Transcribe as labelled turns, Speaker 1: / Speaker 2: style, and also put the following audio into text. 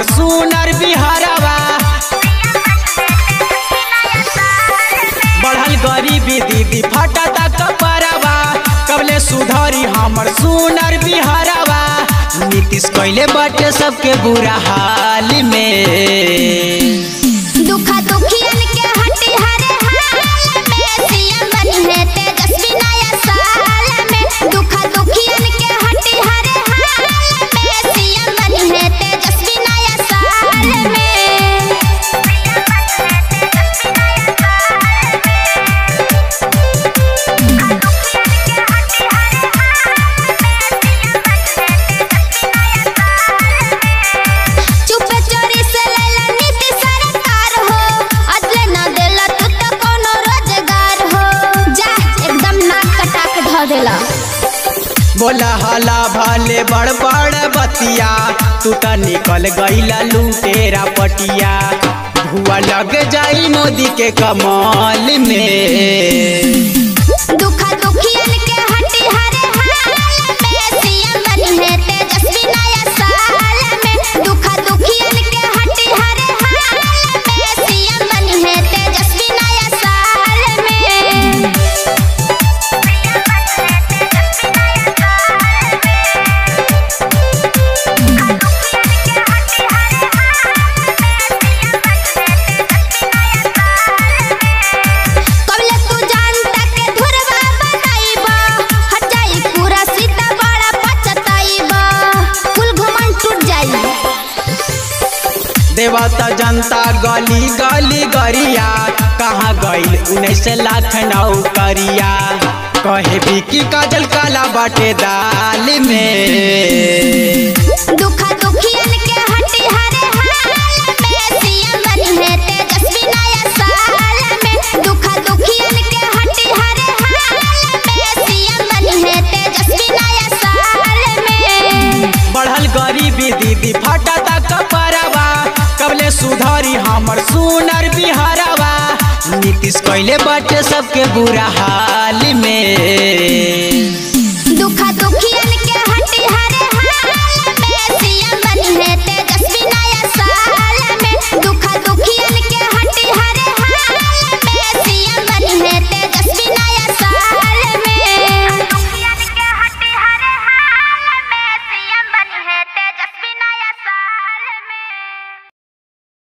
Speaker 1: हमर सुनर बिहारवा बढ़ल गरीबी दीदी फटता कपरवा कबले सुधरी हमर सुनर बिहारवा नीतीश कैले बाटे सबके बुरा हाल में
Speaker 2: दुखा दुखियन के हटी हरे हाल में सीएम बनी है तेजस्वी नया साल में दुखा दुखियन के हटी हरे हाल में सीएम बनी है तेजस्वी नया साल में चुपे चोरी से लेला नीति सरकार हो अदले ना देला तू तो कोनो रोजगार हो जा एकदम नाक कटा के ध देला
Speaker 1: बोला हला भले बड़ बड़ बतिया तू त निकल गईला लूटेरा पटिया धुआ लग जाई मोदी के कमाल में
Speaker 2: दुखा दुखियन के हटी हरे हाल में सीएम बनी है तेजस्वी नया साल में दुखा दुखियन के हटी हरे हाल में सीएम बनी है तेजस्वी नया साल में कबले तू जानता के धुरवा बनाइबा हट जाई पूरा सीता बड़ा पचताइबा कुल घुमन टूट जाई
Speaker 1: देवता जनता गली गली गरिया कहाँ गईल उन्नीस लाख नौकरिया कहे भी कि काजल काला बाटे दाल में
Speaker 2: दुखा दुखियन के हटी हरे हाल में सीएम बनी है तेजस्वी नया साल में दुखा दुखियन के हटी हरे हाल में सीएम बनी है तेजस्वी नया साल में
Speaker 1: बढ़ल गरीबी दीदी फटता कपरवा कबले सुधरी हमर सुनर बिहारवा नीतीश कैले बाटे सबके बुरा हाल में